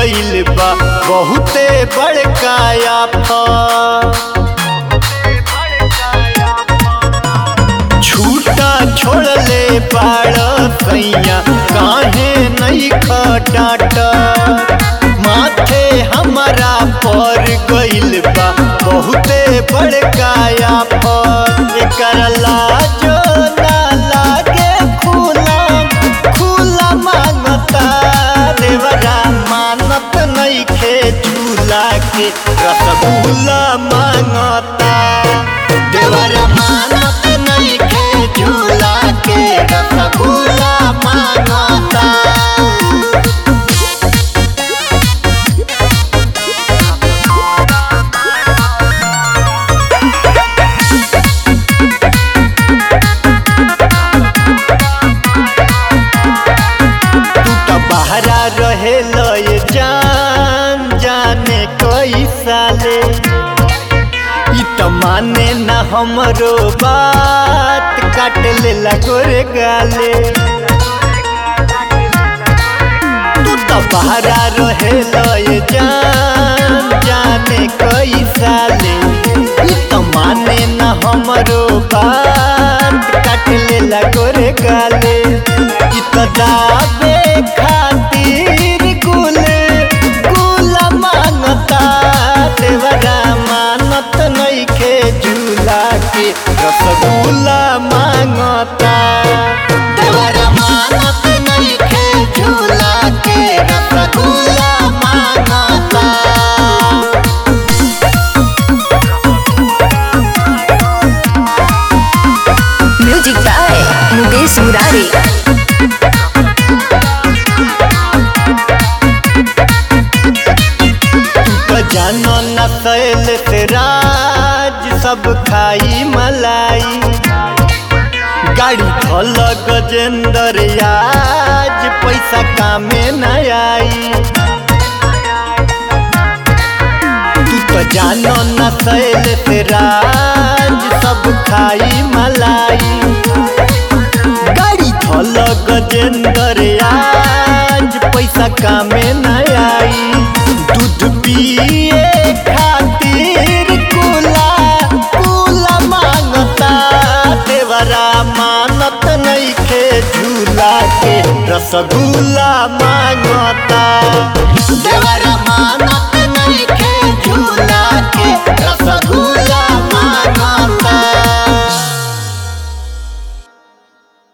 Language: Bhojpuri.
गइल बा बहुते बड़का आफत छूटा छोड़ले बाड़ सैया काहे नहीं खटाट माथे हमारा पर गइल बा बहुते बड़का आफत एकर लाजो ना लागे खुला खुला मांगता देवरा मानत नइखे झूला के रसगुल्ला मांगता देवरा मानत नइखे झूला के रसगुल्ला मांगता तू तो बहरा रहे लय जान जाने कई साले ई तो माने ना हमरो बात काट ले गोरे गाले तू तो बहरा रहे लय जान जाने कई साले ई तो माने ना हमरो बात काट ले गोरे गाले ई तो दाबे खातिर गुल गुल मांगता देवरा मानत नइखे झूला के रसगुल्ला मांगता देवरा मानत नइखे झूला के रसगुल्ला मांगता म्यूजिक बाय मुकेश मुरारी तो जानो न सैल से राज सब खाई मलाई गाड़ी धल गजेंद्र आज पैसा कामे न आई तू तो जानो न सैल से राज सब खाई मलाई गाड़ी धल गजेंद्र आज पैसा कामे न आई दूध पिए खातिर कुला कुला मांगता देवरा मानत नइखे झूला के रसगुल्ला मांगता देवरा